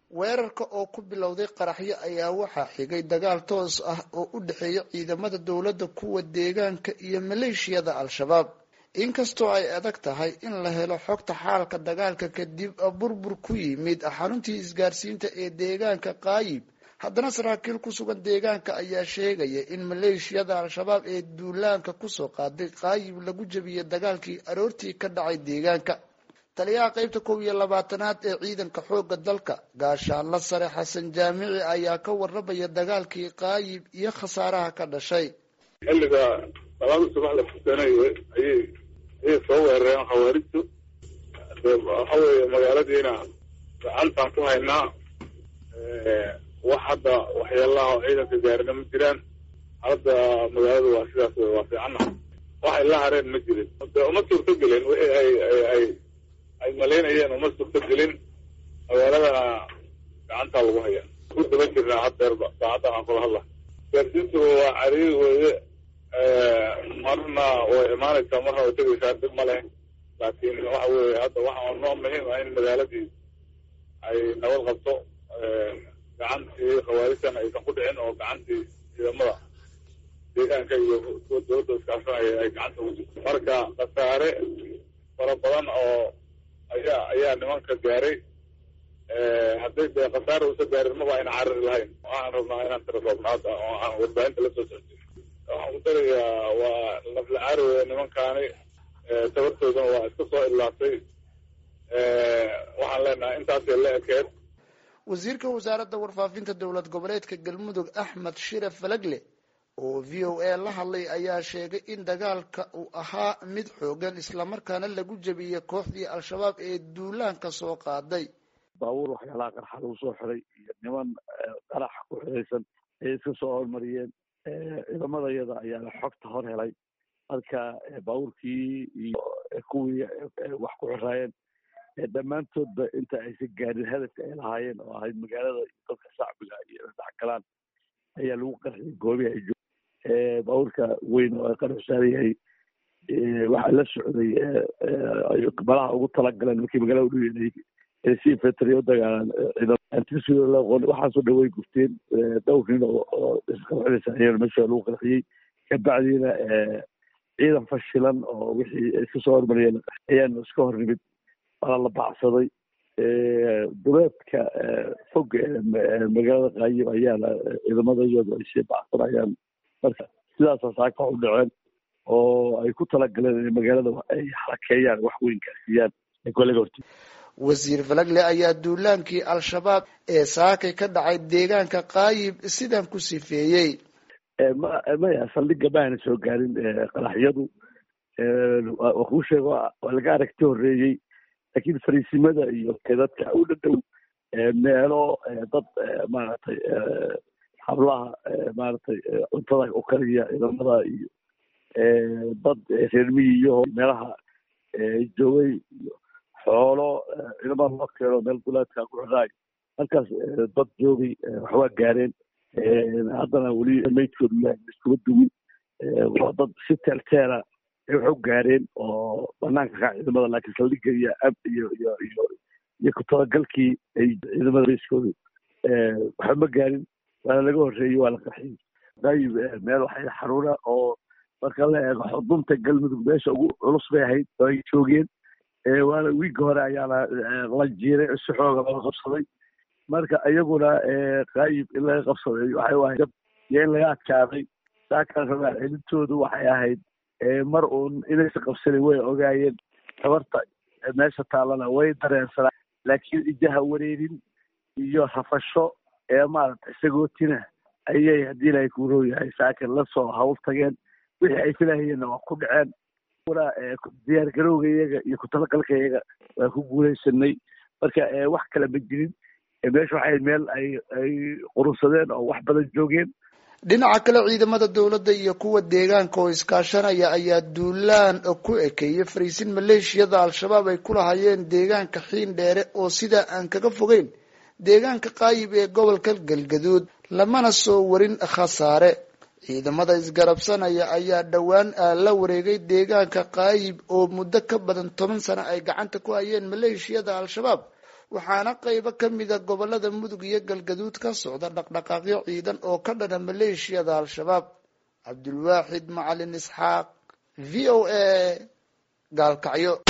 weerarka oo ku bilowday qaraxyo ayaa waxaa xigay dagaal toos ah oo u dhexeeya ciidamada dowladda kuwa deegaanka iyo maleeshiyada al-shabaab inkastoo ay adag tahay in la helo xogta xaalka dagaalka kadib burbur ku yimid xaruntii isgaarsiinta ee deegaanka qaayib haddana saraakiil ku sugan deegaanka ayaa sheegaya in maleeshiyada al-shabaab ee duulaanka kusoo qaaday qaayib lagu jebiyey dagaalkii aroortii ka dhacay deegaanka taliyaha qeybta kow iyo labaatanaad ee ciidanka xooga dalka gaashaanla sare xasan jaamici ayaa ka warramaya dagaalkii qaayib iyo khasaaraha ka dhashay xilliga salaada subaxda futanay ayay ayay soo weerareen khawaarijtu waxa weeye magaaladiina gacantaan ku haynaa wax hadda waxyaalaha oo ciidanka gaarina ma jiraan hadda magaaladu waa sidaas wey waa fiicana waxay la hareen ma jirin de uma suurto gelin wixii ay ay ay ay malaynayeen uma suurto gelin magaaladana gacantaa lagu haya ku daba jirnaa haddeerba saacaddan aan kula hadla gaarsiintu waa cariiri weeye marna way imaanaysaa marna way tegaysaa dib ma leh laakiin waxa weeye hadda waxa noo muhiim ah in magaaladii ay nabad qabto gacantii khawaarijtan aysan ku dhicin oo gacantii ciidamada deegaanka iyo kuwa dowladda iskaashanaya ay gacanta ugu jirto marka khasaare fara badan oo ayaa ayaa nimanka gaaray hadday dee khasaare usa gaarin maba ayna cariri lahayn waxaan rabnaa inaan tirasoobno hadda oo aan warbaahinta la soo socdin waxaan ku darayaa waa nafla caari weya nimankaani tabartoodana waa iska soo ilaatay waxaan leenahay intaasay la ekeed wasiirka wasaaradda warfaafinta dowlad goboleedka galmudug axmed shire falagle oo v o a la hadlay ayaa sheegay in dagaalka uu ahaa mid xoogan islamarkaana lagu jebiyey kooxdii al-shabaab ee duulaanka soo qaaday baabuur waxyaalaha qarxa lagu soo xiray iyo niman qarax ku xiraysan ayay iska soo hormariyeen ciidamada yada ayaana xogta hor helay marka baabuurkii iyo kuwii wax ku xiraayeen dhammaantoodba inta aysan gaarin hadafka ay lahaayeen oo ahayd magaalada iyo dadka shacbiga iyo dhexgalaan ayaa lagu qarxiyay goobihi ay joog baabuurka weyn oo ay qarax saaran yahay waxaa la socday malaha ugu talagaleen markii magaalada udhow si infantry u dagaalaan waxaasoo dhan way gufteen dhowr nin oo isqarxinaysa ayaa meesha lagu qarxiyey kabacdiina ciidan fashilan oo wixii iska soo hormariyeen ayaanu iska hor nimid waana la baacsaday duleedka fog magaalada qaayib ayaana ciidamada iyadu ay sii bacsanayaan marka sidaasa saaka u dhaceen oo ay ku talagaleen in magaalada ay xarakeeyaan wax weyn gaarsiiyaan kolaga horti wasiir falagle ayaa duulaankii al-shabaab ee saakay ka dhacay deegaanka qaayib sidan ku sifeeyey maya saldhiga ma ayna soo gaarin qaraxyadu waa kuu sheego waa laga aragti horeeyey laakiin fariisimada iyo dadka u dhadhow meelo dad maaragtay hablaha maaragtay cuntada u kariya ciidamada iyo dad reermiyiyo meelaha joogay iyo xoolo ciidamada loo keeno meel duleedka ku xidhaay halkaas dad joogay waxwaa gaareen haddana weli maydkoodu yahay iskuma duwin waa dad si teelteela ay wax u gaareen oo banaanka ka ciidamada laakiin saldhiga iyo ab iyo iyo iyo iyo ku-talagalkii ay ciidamada bayskoodu waxba ma gaarin waana laga horreeyey waa la qarxiyey qaayib meel waxay xaruuna oo marka la eego xudunta galmudug meesha ugu culus bay ahayd oo ay joogeen waana wiigga hore ayaana la jiiray si xooga looga qabsaday marka iyaguna qaayib in laga qabsaday waxay ahayd iyo in laga adkaaday saakaan rabaa celintoodu waxay ahayd mar uun inaysa qabsanin way ogaayeen tabarta meesha taalana way dareensanaa laakiin ijaha wareerin iyo rafasho ee maaragtay sagootina ayay haddii ilahay kuuroo yahay saakan lasoo hawl tageen wixii ay filahayeenna waa ku dhaceen diyaar garowga iyaga iyo ku-talagalka iyaga waa ku guulaysanay marka wax kale ma jirin meesha waxay meel ay ay qurunsadeen oo wax badan joogeen dhinaca kale ciidamada dowladda iyo kuwa deegaanka oo iskaashanaya ayaa duulaan ku ekeeyey fariisin maleeshiyada al-shabaab ay ku lahayeen deegaanka xiin dheere oo sidaa aan kaga fogeyn deegaanka qaayib ee gobolka galgaduud lamana soo warin khasaare ciidamada isgarabsanaya ayaa dhowaan la wareegay deegaanka qaayib oo muddo ka badan toban sano ay gacanta ku hayeen maleeshiyada al-shabaab waxaana qaybo kamida gobolada mudug iyo galgaduud ka socda dhaqdhaqaaqyo ciidan oo ka dhana maleeshiyada al-shabaab cabdulwaaxid macalin isxaaq v o a gaalkacyo